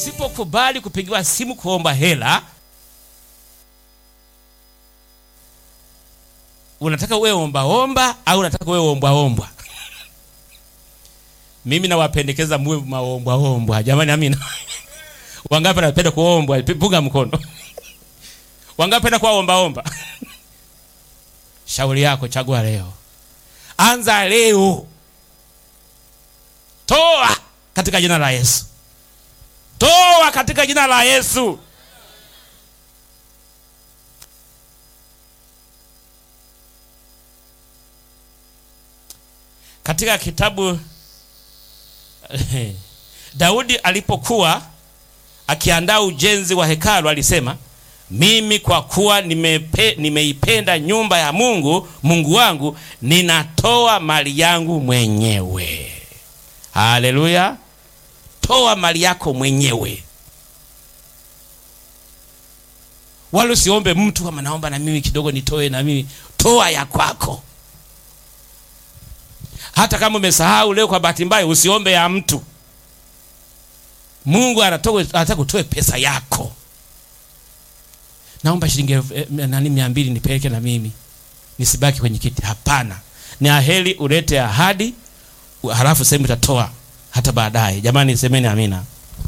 Usipokubali kupigiwa simu kuomba hela, unataka uwe ombaomba au unataka uwe ombwaombwa? Mimi nawapendekeza muwe maombwaombwa. Jamani, amina. Wangapi wanapenda kuombwa? Punga mkono. Wangapi wanapenda kuwa ombaomba? Shauri yako, chagua leo, anza leo, toa katika jina la Yesu, toa katika jina la Yesu. Katika kitabu Daudi alipokuwa akiandaa ujenzi wa hekalu alisema, mimi kwa kuwa nimepe, nimeipenda nyumba ya Mungu Mungu wangu ninatoa mali yangu mwenyewe. Haleluya! Toa mali yako mwenyewe, wala usiombe mtu kama naomba na mimi kidogo nitoe na mimi. Toa ya kwako. Hata kama umesahau leo kwa bahati mbaya, usiombe ya mtu. Mungu anataka kutoe pesa yako. Naomba shilingi eh, nani mia mbili nipeleke na mimi nisibaki kwenye kiti. Hapana, ni aheri ulete ahadi, halafu sehemu utatoa hata baadaye. Jamani, semeni amina.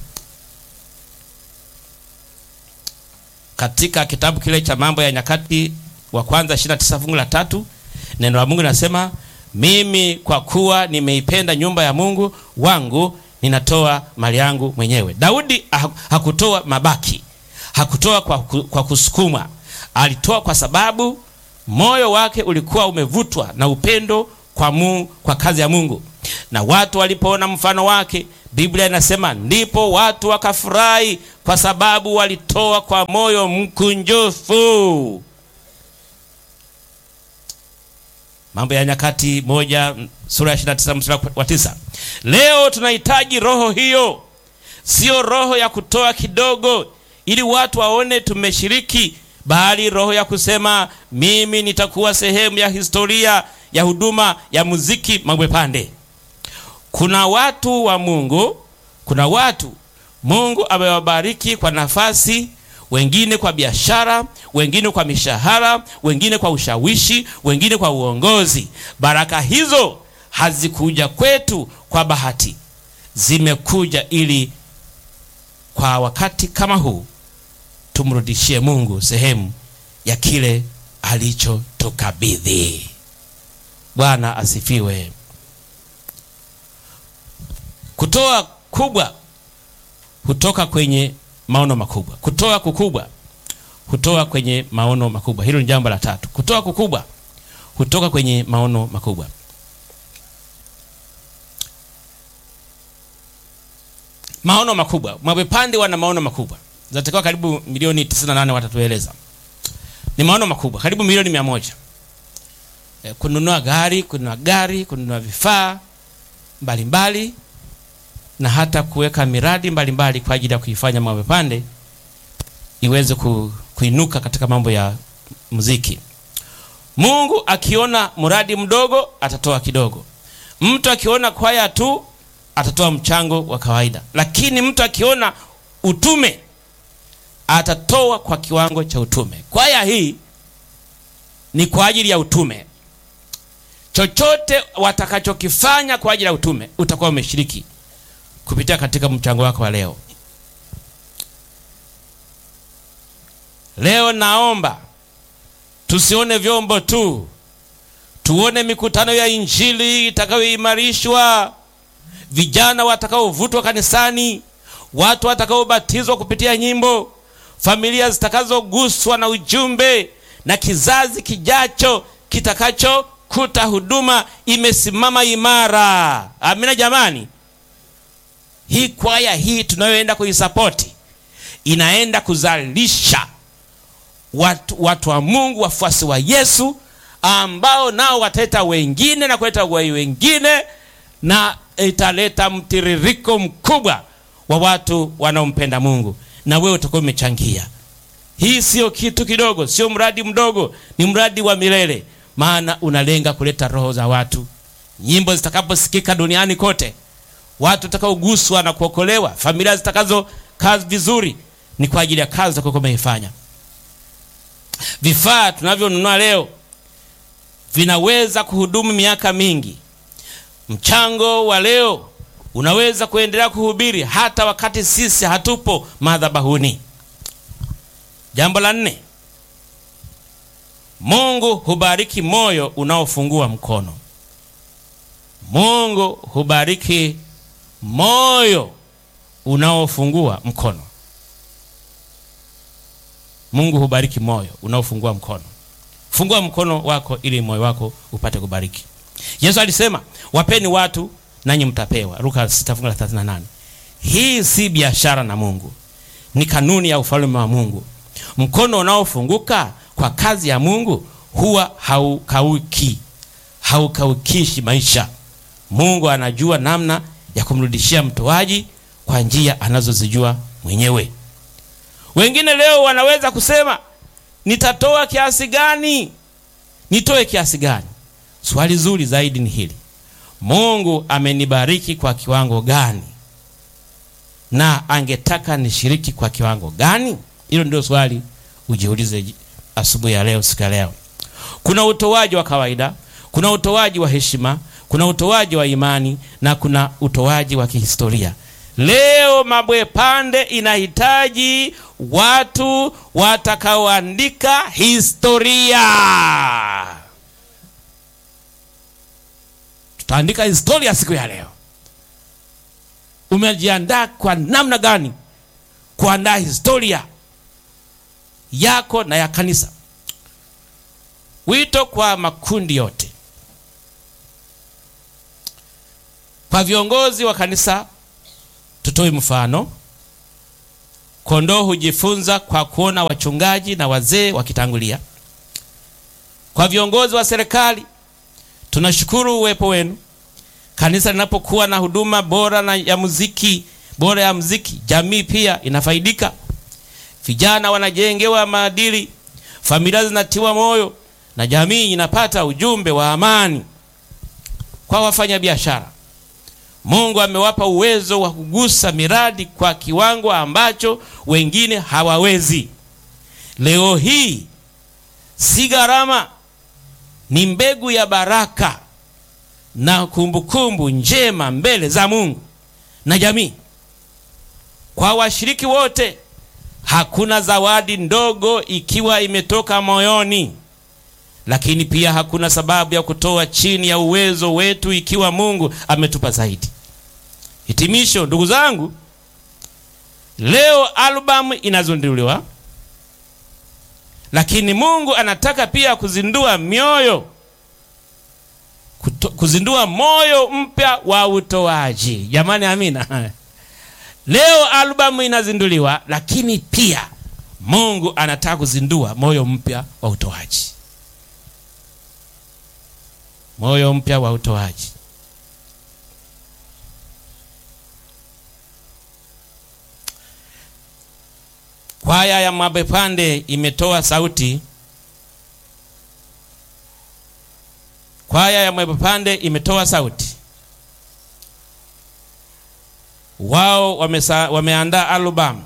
Katika kitabu kile cha Mambo ya Nyakati wa kwanza 29 fungu la tatu neno la Mungu linasema mimi kwa kuwa nimeipenda nyumba ya Mungu wangu ninatoa mali yangu mwenyewe. Daudi hakutoa mabaki, hakutoa kwa, kwa kusukumwa. Alitoa kwa sababu moyo wake ulikuwa umevutwa na upendo kwa Mungu, kwa kazi ya Mungu. Na watu walipoona mfano wake, Biblia inasema ndipo watu wakafurahi, kwa sababu walitoa kwa moyo mkunjufu. Mambo ya Nyakati moja sura ya 29 mstari wa tisa. Leo tunahitaji roho hiyo, sio roho ya kutoa kidogo ili watu waone tumeshiriki, bali roho ya kusema mimi nitakuwa sehemu ya historia ya huduma ya muziki Mabwepande. Kuna watu wa Mungu, kuna watu Mungu amewabariki kwa nafasi wengine kwa biashara, wengine kwa mishahara, wengine kwa ushawishi, wengine kwa uongozi. Baraka hizo hazikuja kwetu kwa bahati, zimekuja ili kwa wakati kama huu tumrudishie Mungu sehemu ya kile alichotukabidhi. Bwana asifiwe. Kutoa kubwa hutoka kwenye maono makubwa. Kutoa kukubwa hutoa kwenye maono makubwa. Hilo ni jambo la tatu. Kutoa kukubwa hutoka kwenye maono makubwa. Maono makubwa, Mabwepande wana maono makubwa, zinatakiwa karibu milioni 98, watatueleza. Ni maono makubwa, karibu milioni mia moja. E, kununua gari, kununua gari, kununua vifaa mbalimbali na hata kuweka miradi mbalimbali mbali kwa ajili ya kuifanya Mabwepande iweze ku, kuinuka katika mambo ya muziki. Mungu akiona mradi mdogo atatoa kidogo. Mtu akiona kwaya tu atatoa mchango wa kawaida, lakini mtu akiona utume atatoa kwa kiwango cha utume. Kwaya hii ni kwa ajili ya utume. Chochote watakachokifanya kwa ajili ya utume utakuwa umeshiriki kupitia katika mchango wako wa leo. Leo naomba tusione vyombo tu, tuone mikutano ya Injili itakayoimarishwa, vijana watakaovutwa kanisani, watu watakaobatizwa kupitia nyimbo, familia zitakazoguswa na ujumbe, na kizazi kijacho kitakachokuta huduma imesimama imara. Amina jamani. Hii kwaya hii tunayoenda kuisapoti inaenda kuzalisha watu, watu wa Mungu, wafuasi wa Yesu ambao nao wataleta wengine na kuleta wai wengine, na italeta mtiririko mkubwa wa watu wanaompenda Mungu, na wewe utakuwa umechangia. Hii sio kitu kidogo, sio mradi mdogo, ni mradi wa milele, maana unalenga kuleta roho za watu. Nyimbo zitakaposikika duniani kote watu watakaoguswa na kuokolewa, familia zitakazo kazi vizuri ni kwa ajili ya kazi utakayokuwa umeifanya. Vifaa tunavyonunua leo vinaweza kuhudumu miaka mingi. Mchango wa leo unaweza kuendelea kuhubiri hata wakati sisi hatupo madhabahuni. Jambo la nne, Mungu hubariki moyo unaofungua mkono. Mungu hubariki moyo unaofungua mkono. Mungu hubariki moyo unaofungua mkono. Fungua mkono wako ili moyo wako upate kubariki. Yesu alisema, wapeni watu nanyi mtapewa, Luka 6:38. Hii si biashara na Mungu, ni kanuni ya ufalme wa Mungu. Mkono unaofunguka kwa kazi ya Mungu huwa haukauki, haukaukishi maisha. Mungu anajua namna ya kumrudishia mtoaji kwa njia anazozijua mwenyewe. Wengine leo wanaweza kusema nitatoa kiasi gani? Nitoe kiasi gani? Swali zuri zaidi ni hili, Mungu amenibariki kwa kiwango gani, na angetaka nishiriki kwa kiwango gani? Hilo ndio swali ujiulize asubuhi ya leo, siku ya leo. Kuna utoaji wa kawaida, kuna utoaji wa heshima, kuna utoaji wa imani na kuna utoaji wa kihistoria. Leo Mabwepande inahitaji watu watakaoandika historia. Tutaandika historia siku ya leo. Umejiandaa kwa namna gani kuandaa historia yako na ya kanisa? Wito kwa makundi yote, kwa viongozi wa kanisa tutoe mfano. Kondoo hujifunza kwa kuona wachungaji na wazee wakitangulia. Kwa viongozi wa serikali, tunashukuru uwepo wenu. Kanisa linapokuwa na huduma bora na ya muziki bora ya muziki, jamii pia inafaidika. Vijana wanajengewa maadili, familia zinatiwa moyo na jamii inapata ujumbe wa amani. Kwa wafanyabiashara Mungu amewapa uwezo wa kugusa miradi kwa kiwango ambacho wengine hawawezi. Leo hii si gharama, ni mbegu ya baraka na kumbukumbu njema mbele za Mungu na jamii. Kwa washiriki wote, hakuna zawadi ndogo ikiwa imetoka moyoni, lakini pia hakuna sababu ya kutoa chini ya uwezo wetu ikiwa Mungu ametupa zaidi. Hitimisho, ndugu zangu, leo albamu inazinduliwa, lakini Mungu anataka pia kuzindua mioyo kuto, kuzindua moyo mpya wa utoaji. Jamani, amina. Leo albamu inazinduliwa, lakini pia Mungu anataka kuzindua moyo mpya wa utoaji, moyo mpya wa utoaji. Kwaya ya Mabwepande imetoa sauti. Kwaya ya Mabwepande imetoa sauti. Wao wamesa, wameandaa albamu.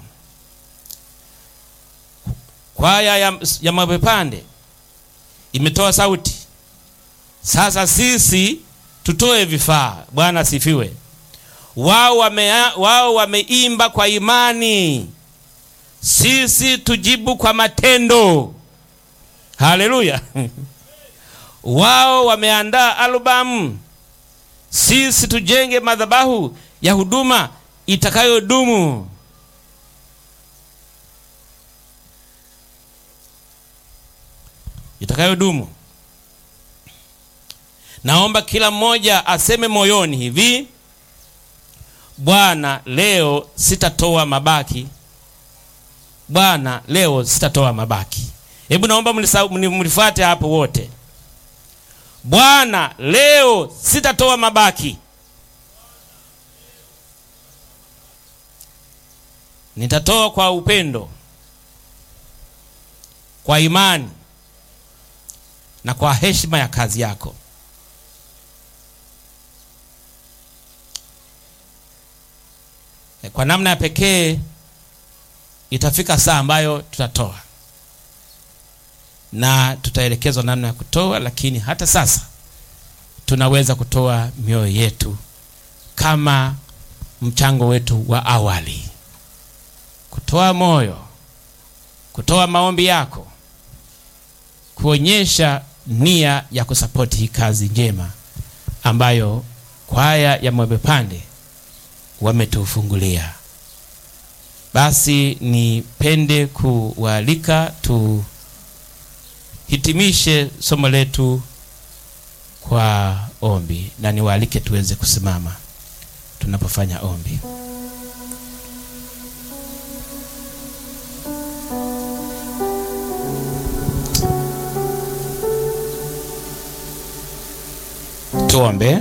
Kwaya ya, ya Mabwepande imetoa sauti. Sasa sisi tutoe vifaa. Bwana sifiwe. Wao wame, wao wameimba kwa imani sisi tujibu kwa matendo. Haleluya! Wao wameandaa albamu, sisi tujenge madhabahu ya huduma itakayodumu. Itakayodumu. Naomba kila mmoja aseme moyoni hivi: Bwana, leo sitatoa mabaki Bwana, leo sitatoa mabaki. Hebu naomba mlifuate hapo wote. Bwana, leo sitatoa mabaki, nitatoa kwa upendo, kwa imani na kwa heshima ya kazi yako. Kwa namna ya pekee itafika saa ambayo tutatoa na tutaelekezwa namna ya kutoa, lakini hata sasa tunaweza kutoa mioyo yetu kama mchango wetu wa awali, kutoa moyo, kutoa maombi yako, kuonyesha nia ya kusapoti hii kazi njema ambayo kwaya ya Mwembepande wametufungulia. Basi nipende kuwaalika tuhitimishe somo letu kwa ombi, na niwaalike tuweze kusimama tunapofanya ombi. Tuombe.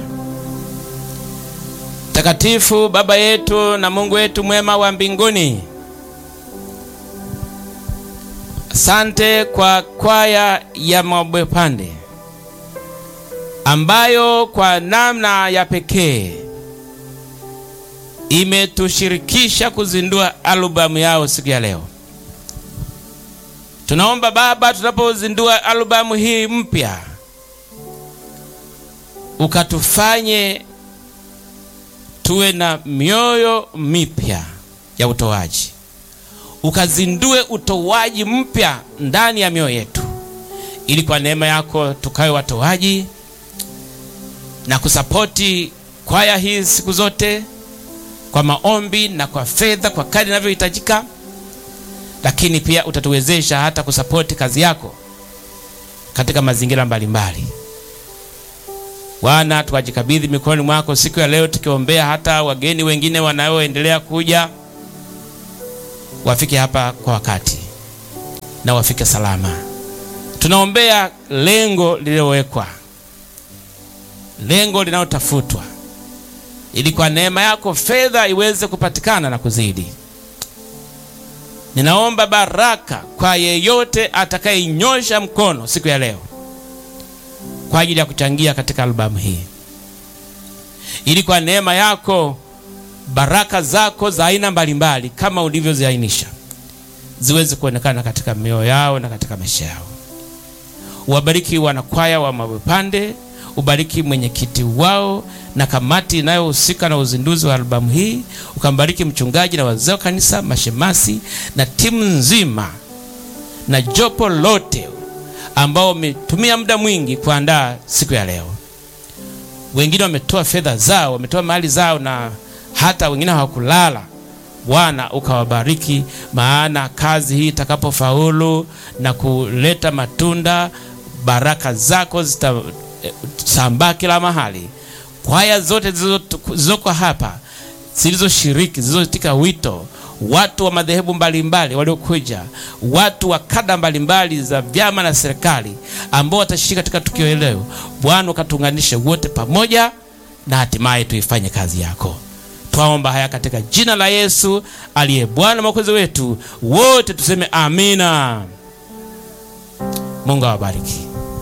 Takatifu Baba yetu na Mungu wetu mwema wa mbinguni, asante kwa kwaya ya Mwembepande ambayo kwa namna ya pekee imetushirikisha kuzindua albamu yao siku ya leo. Tunaomba Baba, tunapozindua albamu hii mpya, ukatufanye tuwe na mioyo mipya ya utoaji, ukazindue utoaji mpya ndani ya mioyo yetu, ili kwa neema yako tukawe watoaji na kusapoti kwaya hii siku zote kwa maombi na kwa fedha kwa kadri inavyohitajika, lakini pia utatuwezesha hata kusapoti kazi yako katika mazingira mbalimbali. Bwana, tuwajikabidhi mikononi mwako siku ya leo, tukiombea hata wageni wengine wanaoendelea kuja wafike hapa kwa wakati na wafike salama. Tunaombea lengo lililowekwa, lengo linalotafutwa ili kwa neema yako fedha iweze kupatikana na kuzidi. Ninaomba baraka kwa yeyote atakayenyosha mkono siku ya leo kwa ajili ya kuchangia katika albamu hii, ili kwa neema yako baraka zako za aina mbalimbali kama ulivyoziainisha ziweze kuonekana katika mioyo yao na katika maisha yao. Uwabariki wanakwaya wa Mwembepande, ubariki mwenyekiti wao na kamati inayohusika na uzinduzi wa albamu hii, ukambariki mchungaji na wazee wa kanisa, mashemasi na timu nzima na jopo lote ambao wametumia muda mwingi kuandaa siku ya leo. Wengine wametoa fedha zao, wametoa mali zao, na hata wengine hawakulala. Bwana ukawabariki, maana kazi hii itakapofaulu na kuleta matunda, baraka zako zitasambaa kila mahali. Kwaya zote zilizoko hapa zilizoshiriki, zilizoitika wito, watu wa madhehebu mbalimbali waliokuja, watu wa kada mbalimbali za vyama na serikali ambao watashiriki katika tukio hili leo, Bwana ukatuunganishe wote pamoja na hatimaye tuifanye kazi yako. Twaomba haya katika jina la Yesu aliye Bwana mwokozi wetu, wote tuseme amina. Mungu awabariki.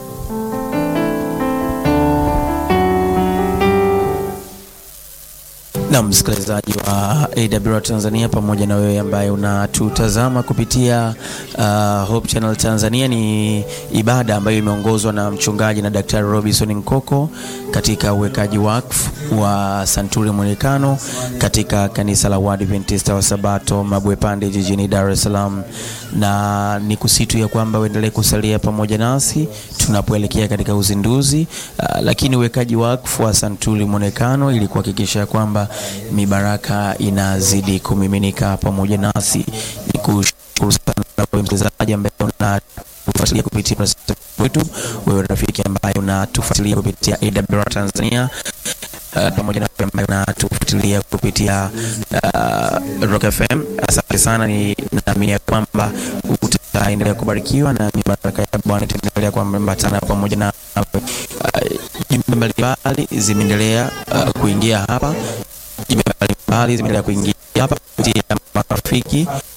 na msikilizaji wa AWR Tanzania pamoja na wewe ambaye unatutazama kupitia uh, Hope Channel Tanzania. Ni ibada ambayo imeongozwa na mchungaji na Daktari Robinson Nkoko katika uwekaji wakfu wa Santuri Mwonekano katika kanisa la Waadventista wa Sabato Mabwepande jijini Dar es Salaam, na ni kusitu ya kwamba uendelee kusalia pamoja nasi tunapoelekea katika uzinduzi uh, lakini uwekaji wakfu wa Santuri Mwonekano ili kuhakikisha kwamba mibaraka inazidi kumiminika pamoja nasi. Ni kushukuru sana wewe msikilizaji ambaye unatufuatilia kupitia wetu, wewe rafiki ambaye unatufuatilia kupitia AWR Tanzania Uh, pamoja na wewe ambaye unatufuatilia kupitia uh, Rock FM. Asante sana, ni naamini ya kwamba utaendelea kubarikiwa na mibaraka ya Bwana itaendelea kuambatana pamoja na jumbe uh, mbalimbali zimeendelea uh, kuingia hapa, jumbe mbalimbali zimeendelea kuingia hapa kupitia marafiki